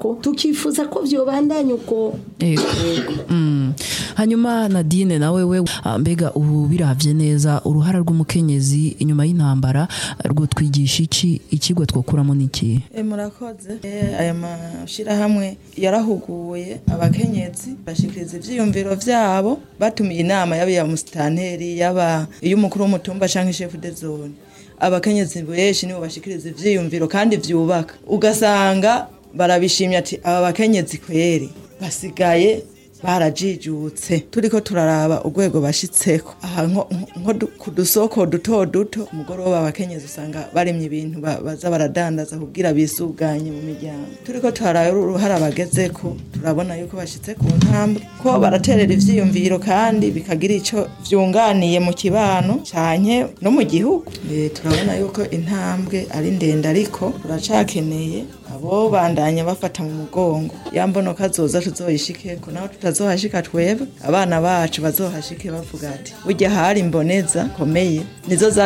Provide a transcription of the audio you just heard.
ko tukifuza ko vyobandanya uko Ego. Mm. hanyuma nadine nawe we ah, mbega ubu biravye neza uruhara rw'umukenyezi inyuma y'intambara rwo twigisha iki ikigwa twokuramo niki E, murakoze e, aya mashirahamwe yarahuguye abakenyezi bashikiriza ivyiyumviro vyabo batumiye inama yaba iya musitanteri yaba iy'umukuru w'umutumba canke chef de zone abakenyezi benshi nibo bashikiriza ivyiyumviro kandi vyubaka ugasanga barabishimye ati aba bakenyezi kweri basigaye barajijutse turiko turaraba urwego bashitseko aha nko nko du- ku dusoko duto duto umugoroba abakenyezi usanga baremye ibintu ba- baza baradandaza kugira bisuganye mu miryango turiko turaraba uruhara bagezeko turabona yuko bashitse ku ntambwe ko baraterera ivyiyumviro kandi bikagira ico vyunganiye mu kibano canke no mu gihugu Eh, turabona yuko intambwe ari ndende ariko turacakeneye abo bandanya bafata mu mugongo yambonoka zoza tuzoyishikeko naho tutazohashika twebwe abana bacu bazohashike bavuga ati burya hari imboneza komeye nizo za